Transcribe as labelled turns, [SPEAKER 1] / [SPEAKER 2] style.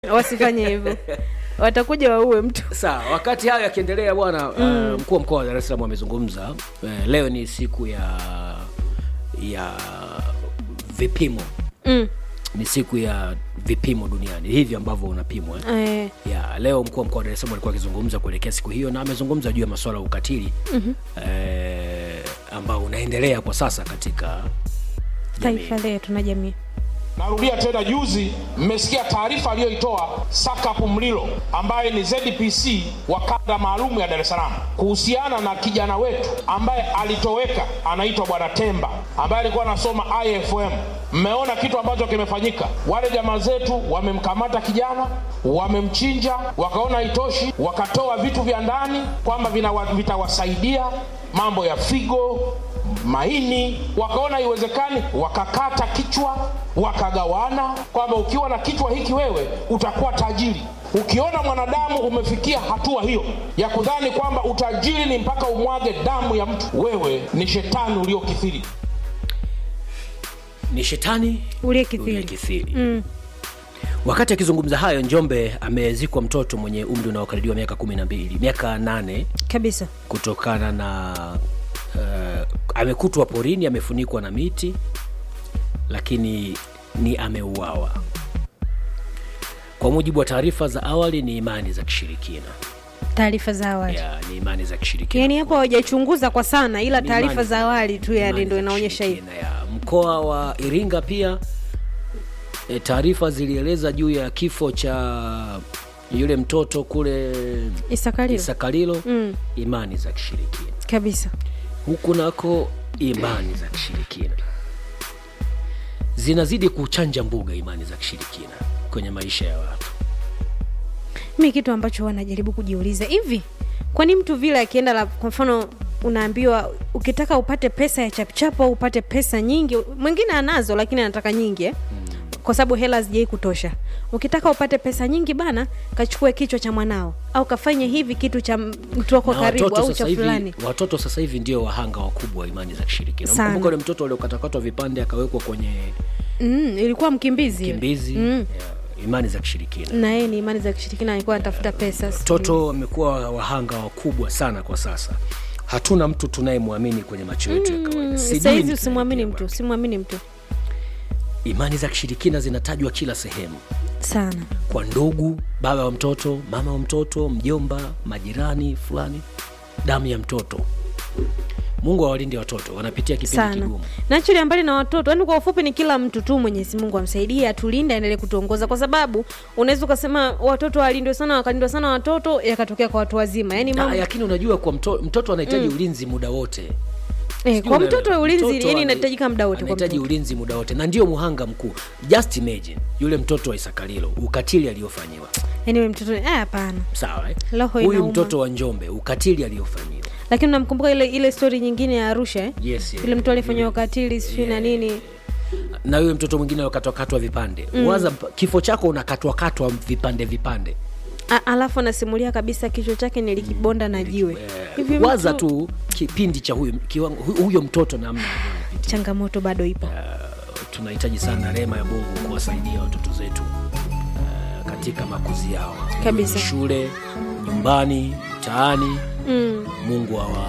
[SPEAKER 1] wasifanye hivyo watakuja waue mtu
[SPEAKER 2] sawa wakati hayo yakiendelea bwana mm. uh, mkuu wa mkoa wa dar es salaam amezungumza uh, leo ni siku ya ya vipimo
[SPEAKER 1] mm.
[SPEAKER 2] ni siku ya vipimo duniani hivi ambavyo unapimwa eh?
[SPEAKER 1] eh,
[SPEAKER 2] ya leo mkuu wa mkoa wa dar es salaam alikuwa akizungumza kuelekea siku hiyo na amezungumza juu ya masuala ya ukatili mm-hmm. eh, ambao unaendelea kwa sasa katika jamii.
[SPEAKER 1] taifa letu na jamii
[SPEAKER 3] Narudia tena, juzi mmesikia taarifa aliyoitoa Sakapu Mlilo ambaye ni ZPC wa kanda maalum ya Dar es Salaam kuhusiana na kijana wetu ambaye alitoweka, anaitwa Bwana Temba ambaye alikuwa anasoma IFM. Mmeona kitu ambacho kimefanyika. Wale jamaa zetu wamemkamata kijana, wamemchinja, wakaona haitoshi, wakatoa vitu vya ndani kwamba vinawa- vitawasaidia mambo ya figo maini, wakaona iwezekani, wakakata kichwa, wakagawana kwamba ukiwa na kichwa hiki wewe utakuwa tajiri. Ukiona mwanadamu umefikia hatua hiyo ya kudhani kwamba utajiri ni mpaka umwage damu ya mtu, wewe ni shetani uliokithiri.
[SPEAKER 2] ni shetani
[SPEAKER 1] uliyekithiri
[SPEAKER 2] uliyekithiri mm. wakati akizungumza hayo njombe amezikwa mtoto mwenye umri unaokaribiwa miaka kumi na mbili miaka nane
[SPEAKER 1] kabisa
[SPEAKER 2] kutokana na uh, amekutwa porini amefunikwa na miti lakini ni ameuawa kwa mujibu wa taarifa za awali ni imani za kishirikina
[SPEAKER 1] taarifa za awali
[SPEAKER 2] ya, ni imani za kishirikina
[SPEAKER 1] yaani hapo hawajachunguza kwa sana ila
[SPEAKER 2] Ni
[SPEAKER 1] taarifa
[SPEAKER 2] imani
[SPEAKER 1] za awali tu yani
[SPEAKER 2] imani
[SPEAKER 1] ndo
[SPEAKER 2] za
[SPEAKER 1] inaonyesha hivi
[SPEAKER 2] kishirikina, ya. mkoa wa iringa pia e, taarifa zilieleza juu ya kifo cha yule mtoto kule
[SPEAKER 1] isakalio
[SPEAKER 2] isakalilo mm. imani za kishirikina
[SPEAKER 1] kabisa
[SPEAKER 2] huku nako imani za kishirikina zinazidi kuchanja mbuga imani za kishirikina kwenye maisha ya watu
[SPEAKER 1] mi kitu ambacho wanajaribu kujiuliza hivi kwani mtu vile akienda la kwa mfano unaambiwa ukitaka upate pesa ya chapchapo au upate pesa nyingi mwingine anazo lakini anataka nyingi eh? kwa sababu hela hazijai kutosha ukitaka upate pesa nyingi bana kachukue kichwa cha mwanao au kafanye hivi kitu cha mtu wako
[SPEAKER 2] Na
[SPEAKER 1] karibu
[SPEAKER 2] watoto
[SPEAKER 1] au
[SPEAKER 2] sasa
[SPEAKER 1] cha
[SPEAKER 2] hivi
[SPEAKER 1] fulani
[SPEAKER 2] watoto sasa hivi ndio wahanga wakubwa wa imani za kishirikina
[SPEAKER 1] Sana.
[SPEAKER 2] mkumbuka ule mtoto aliokatakatwa vipande akawekwa kwenye
[SPEAKER 1] mm, ilikuwa mkimbizi yule.
[SPEAKER 2] kimbizi
[SPEAKER 1] Mm.
[SPEAKER 2] ya, imani za kishirikina
[SPEAKER 1] na yeye ni imani za kishirikina alikuwa anatafuta pesa sijui.
[SPEAKER 2] watoto wamekuwa wahanga wakubwa sana kwa sasa hatuna mtu tunayemwamini kwenye macho yetu ya kawaida Sijui
[SPEAKER 1] sahizi
[SPEAKER 2] ni
[SPEAKER 1] usimwamini
[SPEAKER 2] tunaelekea
[SPEAKER 1] mtu
[SPEAKER 2] wapi.
[SPEAKER 1] usimwamini mtu
[SPEAKER 2] imani za kishirikina zinatajwa kila sehemu
[SPEAKER 1] sana
[SPEAKER 2] kwa ndugu baba wa mtoto mama wa mtoto mjomba majirani fulani damu ya mtoto mungu awalinde watoto wanapitia kipindi
[SPEAKER 1] sana
[SPEAKER 2] kigumu
[SPEAKER 1] nachilia mbali na watoto yani kwa ufupi ni kila mtu tu mwenyezi mungu amsaidie atulinde aendelee kutuongoza kwa sababu unaweza ukasema watoto walindwe sana wakalindwa sana watoto yakatokea kwa watu wazima yani
[SPEAKER 2] Ah,
[SPEAKER 1] mambo
[SPEAKER 2] lakini unajua kwa mto, mtoto anahitaji ulinzi muda wote
[SPEAKER 1] eh,
[SPEAKER 2] Sijui
[SPEAKER 1] kwa
[SPEAKER 2] unaelewa.
[SPEAKER 1] mtoto ulinzi
[SPEAKER 2] Mtoto
[SPEAKER 1] yani
[SPEAKER 2] ana-
[SPEAKER 1] inahitajika muda wote kwa
[SPEAKER 2] anahitaji
[SPEAKER 1] mtoto
[SPEAKER 2] ulinzi muda wote na ndio muhanga mkuu just imagine yule mtoto wa isakalilo ukatili aliyofanyiwa
[SPEAKER 1] yani we mtoto eh, hapana
[SPEAKER 2] sawa eh?
[SPEAKER 1] Roho
[SPEAKER 2] huyu
[SPEAKER 1] inauma.
[SPEAKER 2] mtoto wa njombe ukatili aliyofanyiwa
[SPEAKER 1] lakini unamkumbuka ile ile stori nyingine ya arusha eh?
[SPEAKER 2] yes, yes.
[SPEAKER 1] yule mtu alifanyiwa ukatili sijui na nini
[SPEAKER 2] na yule mtoto mwingine alokatwakatwa vipande mm. waza mp- kifo chako unakatwakatwa vipande vipande
[SPEAKER 1] A, alafu anasimulia kabisa kichwa chake nilikibonda na jiwe hivi
[SPEAKER 2] eh, waza
[SPEAKER 1] mtu-
[SPEAKER 2] tu kipindi cha huyu, kiwango- hu- huyo mtoto namna alivyopitia.
[SPEAKER 1] changamoto bado ipo
[SPEAKER 2] tunahitaji sana rehema ya mungu kuwasaidia watoto zetu uh, katika makuzi yao
[SPEAKER 1] Kabisa.
[SPEAKER 2] shule nyumbani mtaani
[SPEAKER 1] mm.
[SPEAKER 2] mungu awa